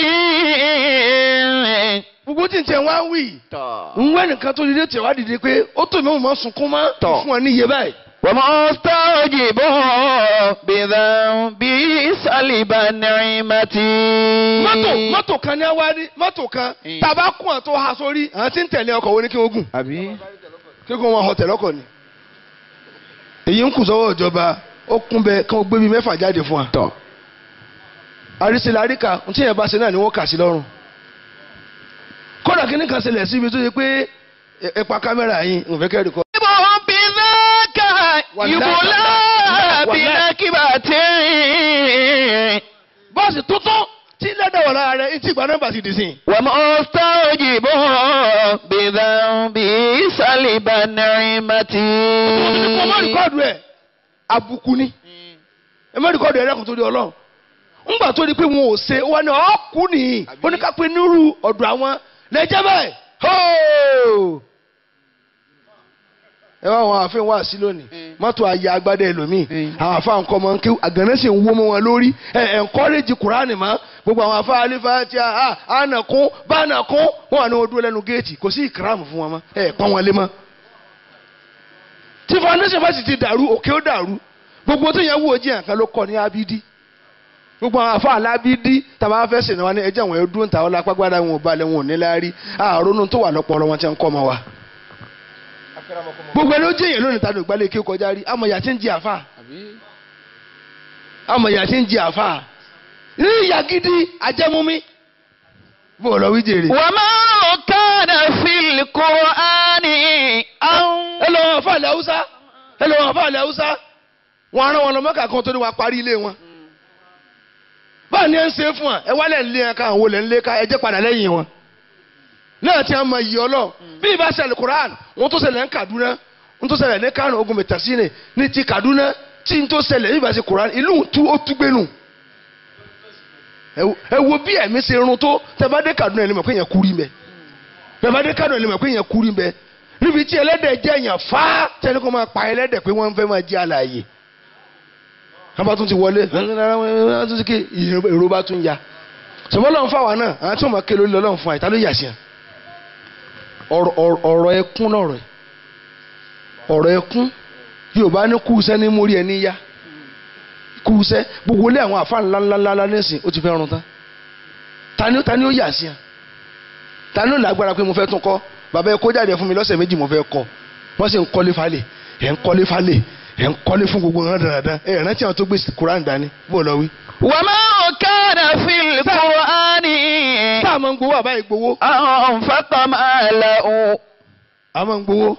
gbogbo tí n tẹ wá wí ń wẹ́ nìkan tó dìde tẹ̀ wá dìde pé ó tó ìmọ̀ mọ̀ sunkún mọ́ Tọ̀. fún ọ níye báyìí. ومستوجب بذنب سلب النعمة mọ́tò mọ́tò kan ní awárí mọ́tò kan Mm. tàbá kún ọ̀ tó ha sórí àwọn tí ń tẹ̀lé ọkọ̀ wo ni kí wọ́n gùn àbí kí wọ́n wọn họ tẹ̀lé ọkọ̀ ni. èyí ń kù sọ́wọ́ ìjọba ó kún bẹ kí wọ́n gbé bíi mẹ́fà jáde fún wa. tọ̀ àrísìláríkà tí yẹn bá ṣe náà ni wọ́n kà sí lọ́rùn kódà kí ní kan ṣẹlẹ̀ síbi tó yẹ pé ẹ- ẹ pa kámẹ́rà yín n fẹ́ kẹ́rì kọ́. بذاك والله- يبلى والله- بنكبة bọ́ọ̀sì tuntun tí lẹ́dọ̀ wọ̀ lára rẹ̀ etí ìgbà nọ́mbà ti dì sí. ومستوجب بذنبه سلب kò má نعمتي rìkọ́ọ̀dù ẹ̀ àbùkù ni ẹ má rìkọ́ọ̀dù ẹ̀ lẹ́kùn torí ọlọ́run ńgbà tó di pé wọn ò ṣe wọn ni ọ̀ọ́kù nìyí oníkápẹ́ nírú ọ̀dọ̀ àwọn lẹ́jẹ́ bẹ́ẹ̀ hóò. ẹ wá àwọn àfihàn wá sí lónìí mọ́tò ayé agbádẹ́ ẹlòmíì àwọn àfa nǹkan ọmọ nkí àgànnà sì ń wó mọ́ wọn lórí ẹ ẹ nkọ́rẹ́jì kùránì mọ́ gbogbo àwọn afa alifa tí a ànàkún bánàkún wọn wà ní wọn dúró lẹ́nu géètì kò sí ìkìrámù fún wọn mọ́ ẹ pọ́n wọn lé mọ́ tí foundation bá sì ti dàrú òkè ó dàrú gbogbo tó yẹn wò ó jiyàn kan ló kọ ní abidi gbogbo àwọn afa alábídí tàbá fẹ́ sìn wọn ní ẹjẹ́ àwọn ẹdún tàwọn lápágbádá wọn ò balẹ̀ wọn ò ní láárí àrònú tó wà lọ́pọ̀lọ́ wọn ti ń kọ́ ọmọ wa. gbogbo ẹni ó jẹ́ èèyàn lónìí tani ògbálẹ̀ kí ó kọjá rí àmọ̀ ìyá tí ń jẹ àfa àmọ̀ ìyá tí ń jẹ àfa ní ìyá gidi ajẹ́múmí bó o lọ wí jèrè. وما كان في القرآن أو ẹ lọ wọn fàlẹ haúsá ẹ lọ wọn fàlẹ haúsá wọn arán wọn lọ mọ́kà kan tó ní wàá parí ilé wọn. báà ní ẹ ń ṣe fún wa ẹ wálẹ̀ ń lé ẹ ká àwọn olè ń lé ká ẹ jẹ́ padà lẹ́yìn wọn. náà tí a mọ iyì ọlọ bí ibà ṣẹlẹ̀ Quran wọn tó ṣẹlẹ̀ ní Kaduna wọn tó ṣẹlẹ̀ ní Kano ogun mẹtasine ní ti Kaduna tí n tó ṣẹlẹ̀ bí ibà ṣe Quran ìlú tú ó tú gbénu. ẹ wo- ẹ wo bí ẹ̀mí ṣe run tó tẹ bá dé Kaduna ẹ lè mọ̀ pé yẹn kúrí mẹ́ tẹ bá dé Kaduna ẹ lè mọ̀ pé yẹn kúrí mẹ́ níbi tí ẹlẹ́dẹ̀ jẹ́ èèyàn fá tẹ́lẹ̀ kó máa pa ẹlẹ́dẹ̀ pé wọ́n fẹ́ máa jẹ́ àlàyé wọ́n bá tún ti wọlé wọ́n tún ti ké èrò bá tún ya sọmọ lọ́n fà wá náà àwọn tí wọ́n máa ké lórí lọ́n fún àyíká ló yà sí ẹ̀ ọ̀rọ̀ ọ̀rọ̀- ọ̀rọ̀ ẹkún náà rẹ̀ ọ̀rọ̀ ẹkún Yorùbá ní kúùsẹ́ ní mórí ẹni yá kúùsẹ́ gbogbo ilé àwọn àfa ńláńláńlá nísìn ó ti fẹ́ run tán tani tani ó yà sí ẹ̀ tani ó lágbára pé mo fẹ́ tún kọ́ bàbá ẹ kó jáde fún mi lọ́sẹ̀ méjì mo fẹ́ kọ́ wọ́n sì ń kọ́lé falẹ̀ ẹ̀ ń kọ́lé falẹ̀ ẹ̀ ń kọ́lé fún gbogbo wọn dáadáa ẹ̀ rántí àwọn tó gbé kuran dání bó lọ wí. وما كان في القرآن tá a máa ń gbowó àbá ìgbowó أنفق ماله a máa ń gbowó.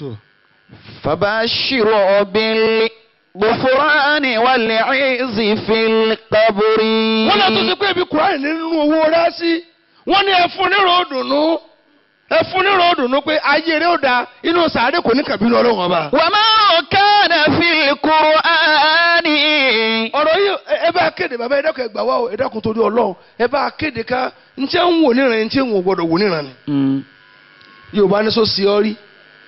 فبشر بالغفران والعز في القبر wọ́n náà tó ṣe pé ibi kuran nínú owó rẹ̀ sí wọ́n ní ẹ fún nírò òdùnnú ẹ fún nírò òdùnnú pé ayé rẹ̀ ó da inú sàárè kò ní kàbínú ọlọ́run ọba. وما كان في القرآن ọ̀rọ̀ yìí ẹ- ẹ bá kéde bàbá ẹ dákun ẹ gbà wá o ẹ dákun torí ọlọ́run ẹ bá kéde ká n tí ń wò níran n tí ń wò gbọdọ̀ wò níran ni. yorùbá ní sọ sí ọ rí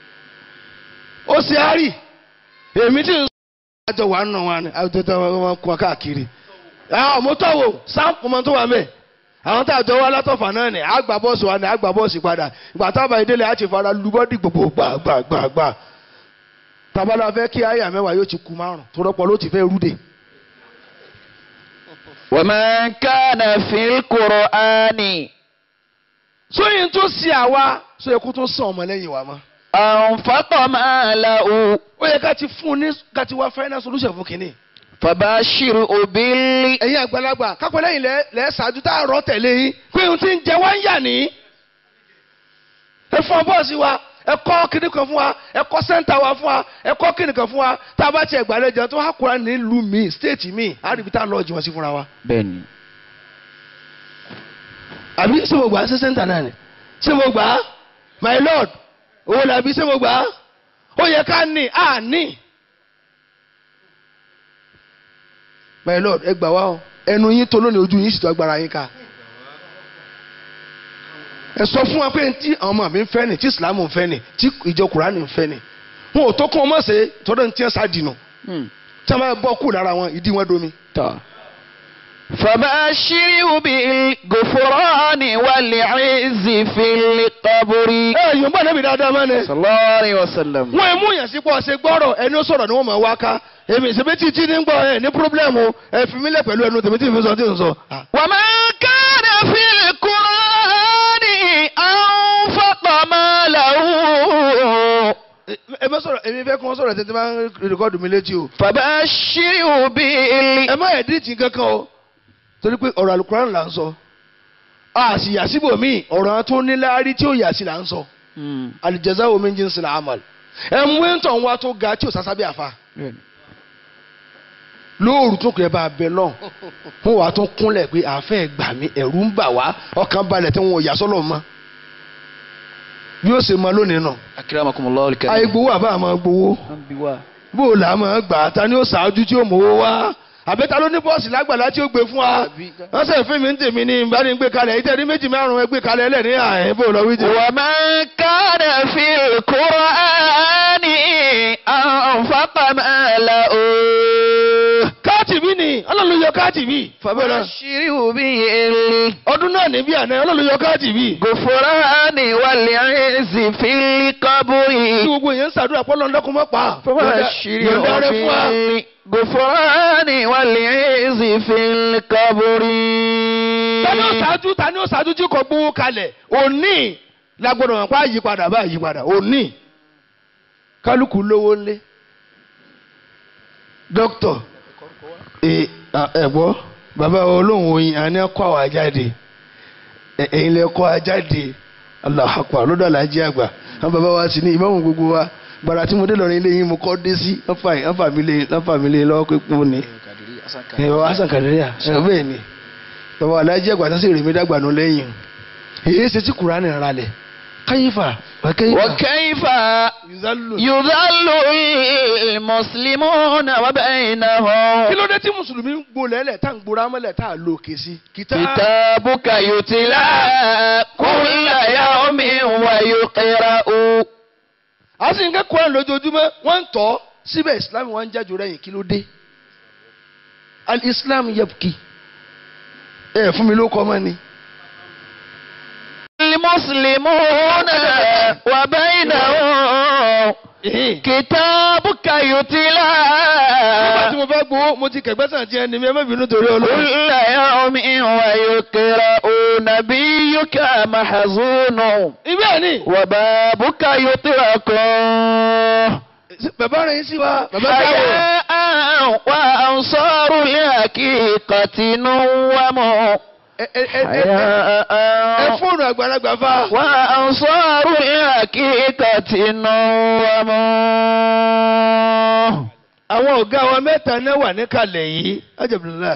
ó sì á rí èmi tí ń sọ àjọ wà nù wọn ni àjọjọ wọn kún wa káàkiri àwọn mọ́tò wò sáǹpù mọ́ tó wà mẹ́ àwọn tá a jọ wá látọ̀fà náà ni àgbà bọ́ọ̀sì wa ni àgbà bọ́ọ̀sì padà ìgbà tábà ìdílé àti ìfara lubọ́dì gbogbo gbàgbàgbà tabalà fẹ́ kí àyà mẹ́wàá yóò ti ku márùn tó rọ́pọ̀ ló ti fẹ́ rúdè. وما كان في القرآن sóyìn tó ṣe àwa sóyè kó tó sàn ọmọ lẹ́yìn wa mọ́. أنفق ماله ó yẹ ká ti fún un ní ká ti wá final solution fún kínní. فبشر بال ẹ̀yin àgbàlagbà kápẹ́ lẹ́yìn lẹ́ lẹ́ ṣáájú tá a rọ́ tẹ̀lé yín pé ohun tí ń jẹ wá ń yà ní. ẹ fún bọ́ọ̀sì wa ẹ kọ́ kíní kan fún wa ẹ kọ́ sẹ́ńtà wa fún wa ẹ kọ́ kíní kan fún wa tá a bá tiẹ̀ gbàlejò tó wá kúra nílùú mi stéètì mi á rí ibi tá a lọ́ọ́ jí wọn sí fúnra wa. بني àbí ṣé mo gbà á sí sẹ́ńtà náà ni ṣé mo gbà á my lord owó làbí ṣé mo gbà á ó yẹ ká ní à ní. my lord ẹ gbà wá o ẹnu yín tó lónìí ojú yín sì tó agbára yín ká ẹ sọ fún wa pé tí àwọn ọmọ mi ń fẹ́ ni tí ìsìlámù ń fẹ́ ni tí ìjọ kùránì ń fẹ́ ni wọn ò tó kún ọmọ ṣe tọ́dọ̀ ní tí wọ́n sá dìnnà tí wọ́n bá bọ́ kú lára wọn ìdí wọn domi. فبشره بالغفران والعز في القبر ẹ yóò bá nàbì dáadáa mọ́ni. صلى الله عليه وسلم wọ́n ẹ̀ mú yàn sí pọ̀ ṣe gbọ́rọ̀ ẹni ó sọ̀rọ̀ ni wọ́n máa wá ká èmi ìṣẹ́bí títí ní gbọ́ ẹ ní pírọ́blẹ́mù ẹ fi mí lẹ̀ pẹ̀lú ẹnu tèmi tí mi sọ tí n sọ. وما كان في القرآن أنفق ماله ẹ bẹ sọ̀rọ̀ èmi fẹ́ kí wọ́n sọ̀rọ̀ tètè máa ń rìkọ́dù mi létí o. فبشره بال ẹ má ẹ̀díìtì kankan o torí pé ọ̀rọ̀ alukuran là ń sọ a sì yà síbò míì ọ̀rọ̀ tó níláárí tí ó yà sí là ń sọ alìjẹsà omi ń jí ń sin àmàl ẹ mú ẹ̀ńtọ̀ wa tó ga tí ò sásá bí àfa lóòrù tó kẹ́ bá a bẹ náà wọn wàá tún kúnlẹ̀ pé àfẹ́ gbà mí ẹ̀rù ń bà wá ọkàn balẹ̀ tí wọn ò yà sọ́lọ̀ mọ́ bí ó ṣe mọ lónìí náà Akramakumullahu al-karim. àyè gbowó àbá àmọ́ gbowó bó o là á máa gbà á ta ni ó ṣáájú tí ó mówó wá àbẹ́ta ló ní bọ́ọ̀sì lágbàlá tí ó gbé fún wa wọ́n sẹ̀ fún mi ń tèmi ní ìbáni gbé kalẹ̀ ìtẹ́rí méjì márùn-ún ẹ gbé kalẹ̀ ẹlẹ́ ní àyè bó o lọ wí jẹ. ومن كان في القرآن أنفق ماله káàtì bí ni ọlọ́run yọ káàtì bí. fàbẹ́rẹ́ فبشره به ọdún náà ní bí àná ọlọ́run yọ káàtì bí. الغفران والعز في القبر tí gbogbo èèyàn ń ṣàdúrà pọ́ lọ́nà kó mọ́ pa. فبشره yọ̀ǹda rẹ fún wa. بالغفران والعز في القبر tani ó ṣáájú tani ó ṣáájú tí kò gbowó kalẹ̀ òní lágbọ́dọ̀ wọn pa àyípadà bá àyípadà òní kálukú lówó ńlé dókítọ̀ ẹ ẹ gbọ́ bàbá olóhùn oyin àní ẹ̀kọ́ àwọn ajáde ẹ- ẹ̀yin lẹ kọ́ ajáde Allahu Akbar lọ́dọ̀ alájí àgbà àwọn bàbá wa sì ní ìmáàmù gbogbo wa gbàrà tí mo dé lọ́rin ilé yín mo kọ́ dé sí wọ́n fà mí lé wọ́n fà mí lé lọ́wọ́ pé mo ní ẹ bàbá Hasan Kadiriya ẹ bẹ́ẹ̀ ni bàbá alájí àgbà tó sì rèé mi dàgbà nù lẹ́yìn èyí ṣe tí kùránì rà lẹ̀ káyífà wákẹ́yífà وكيف yuzalu. يذل المسلمون وبينهم kí ló dé tí mùsùlùmí ń gbolẹ̀ lẹ̀ tá à ń gbora mọ́lẹ̀ tá à lo òkè sí. kìtá كتابك يتلى كل يوم ويقرأ a sì ń kẹ́kọ̀ọ́ àrùn lójoojúmọ́ wọ́n ń tọ́ síbẹ̀ islam wọn ń jájò rẹ̀yìn kí ló dé. al-islam yabki ẹ fún mi ló kọ́ mọ́ ni. المسلمون وبينهم كتابك يتلى nígbà tí mo fẹ́ gbowó mo ti kẹ̀gbẹ́ sàn tiẹ̀ ni mi ẹ má bínú torí olóòrùn. كل يوم ويقرأ نبيك محزون ibẹ̀ ni وبابك يطرق bàbá rẹ̀ yín sí wa bàbá dáwọ̀. حياء وأنصار الحقيقة نوموا ẹ ẹ ẹ ẹ ẹ حياء fóònù àgbàlagbà fa. وأنصار الحقيقة نوموا àwọn ọ̀gá wa mẹ́ta náà wà níkàlẹ̀ yìí ajabula.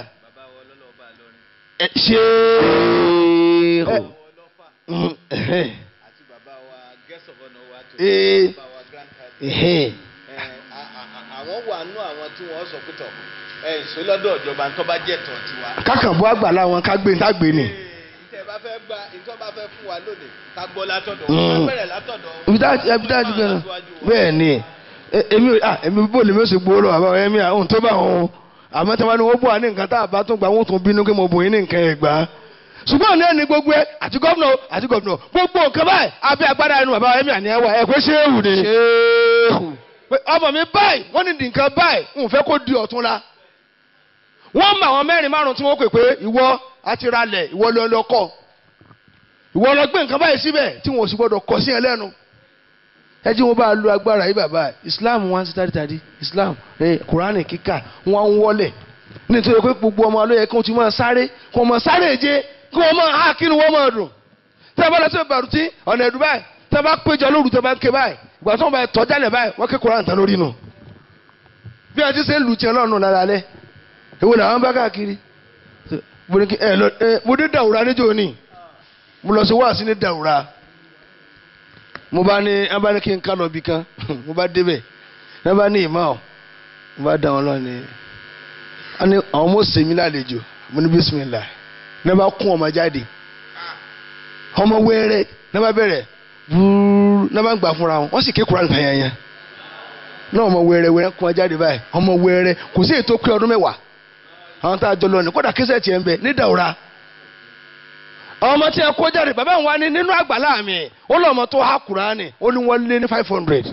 ẹ ṣe ẹ mm, ẹhẹ́. àti bàbá wa guest of honour wa tó Ee. bàbá wa grand cardinal. ẹhẹ́. Ẹ, a- a- a- àwọn wà nú àwọn tí wọ́n sọ pé tọ̀ ẹ ìṣó lọ́dọ̀ ìjọba tó bá jẹ́ tọ̀ tiwa. kákànbọ́ àgbàlá wọn ká gbé tá gbé ni. ìtẹ̀ bá fẹ́ gba ìtọ́ bá fẹ́ fún wa lónìí ká gbọ́ látọ̀dọ̀ Mm. wọn ká bẹ̀rẹ̀ látọ̀dọ̀ ibi tá ibi tá a ti gbẹ náà bẹ́ẹ̀ ni ẹ- èmi ò- ah, èmi bó lèmi ó sì gbowó lọ bàbá wa ẹ̀mí àwọn tó bá wọn àmọ́ tí wọ́n ní wọ́n bọ̀ wá ní nǹkan tá a bá tún gbà wọ́n tún bínú pé mo bò yín ní nǹkan ẹ̀ gbà á ṣùgbọ́n ní ẹni gbogbo ẹ àti gómìnà o, àti gómìnà gbogbo nǹkan báyìí abẹ́ agbára ẹnu bàbá wa ẹ̀mí àní ẹwà ẹ̀ pé ṣéwù ni pé ọmọ mi báyìí wọ́n ní di nǹkan báyìí n ò fẹ́ kó di ọ̀tún la wọ́n mọ àwọn mẹ́rin márùn-ún tí wọ́n pè pé ìwọ àti ralẹ̀ ìwọ lọ lọ kọ́ ìwọ lọ gbé nǹkan báyìí síbẹ̀ tí wọn ò sì gbọdọ̀ kọ sí ẹ lẹ́nu ẹ jí wọn bá lo agbára yìí bàbá islam wọn ti tari tari islam ẹ kuraani kíkà wọn ń wọlé nítorí pé gbogbo ọmọ alóye kí wọn ti máa sáré kí wọn máa sáré je kí wọn máa há kí ni wọn máa dùn tẹ bá lọ sí ìbàrùtí ọ̀nà ẹ̀dùn báyìí tẹ bá péjọ lóru tẹ bá ń ké báyìí ìgbà tí wọn bá tọ́ jálẹ̀ báyìí wọn ké kuraani tán lórí nù bí wọn ti ṣe ń lu tiẹ̀ lọ́nù lára lẹ èwo làwọn bá káàkiri mo ní kí ẹ lọ ẹ mo dé dàwúrà níjó ni mo lọ sí wáàsí ní dàwúrà mo bá ní ẹ bá ní kí n ká lọ bí kan mo bá débẹ̀ ẹ bá ní ìmọ̀ ọ́ mo bá dá wọn lọ ní ẹ ní àwọn ọmọ sèmi lálejò mo ní bísímìlà ní ẹ bá kún ọmọ jáde ọmọ wẹ́rẹ́ ní ẹ bá bẹ̀rẹ̀ búrú ní ẹ bá ń gbà fúnra wọn wọ́n sì ké Kùránì nǹkan yẹn yẹn náà ọmọ wẹ́rẹ́ wẹ́rẹ́ kún ọ jáde báyìí ọmọ wẹ́rẹ́ kò sí ètò pé ọdún mẹ́wàá àwọn tá a jọ lọ ní kódà kẹsẹ̀ tiẹ̀ ń bẹ ní dàwúrà àwọn ọmọ tí ẹ kó jáde bàbá wa ní nínú àgbàlá mi ó lọ ọmọ tó há kúránì ó ní wọ́n lé ní five hundred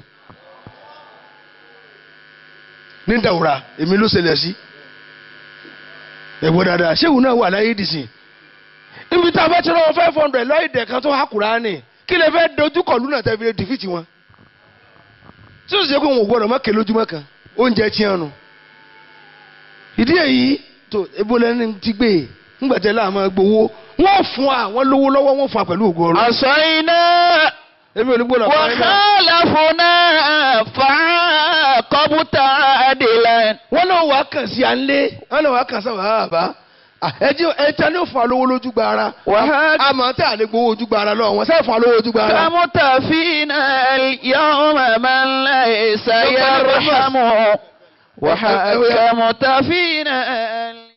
ní dàwúrà èmi ló ṣẹlẹ̀ sí ẹ̀wọ̀n dáadáa ṣéwù náà wà láyé dìsìn níbi tá a bá ti rán five hundred lọ́ọ́ ìdẹ̀ kan tó há kúránì kí lè fẹ́ dojú kọ̀ lúnà tẹ́ fi lè dìfìtì wọn tí ó sì jẹ́ pé wọn ò gbọ́dọ̀ mọ́kè lójúmọ́ kan oúnjẹ tiẹ̀ nù ìdí èyí tó ebo lẹ́ni ti gbé ńgbà tẹ́ láà máa gbowó wọ́n fún àwọn lówó lọ́wọ́ wọ́n fún wa pẹ̀lú ògo ọlọ́run عصينا èmi ò ní gbọ́dọ̀ fún ẹ náà. وخالفنا فعاقبت عادلا wọ́n náà wàá kàn sí à ń lé wọ́n náà wàá kàn sábà bàbá ẹjẹ ẹja ní òfin alówó lójú gba ara Wàhálà. àmọ́ tí a lè gbowó ojú gba ara lọ wọn sẹ́ẹ̀ fún alówó ojú gba ara. كمتفينا اليوم من ليس يرحم وحكمت فينا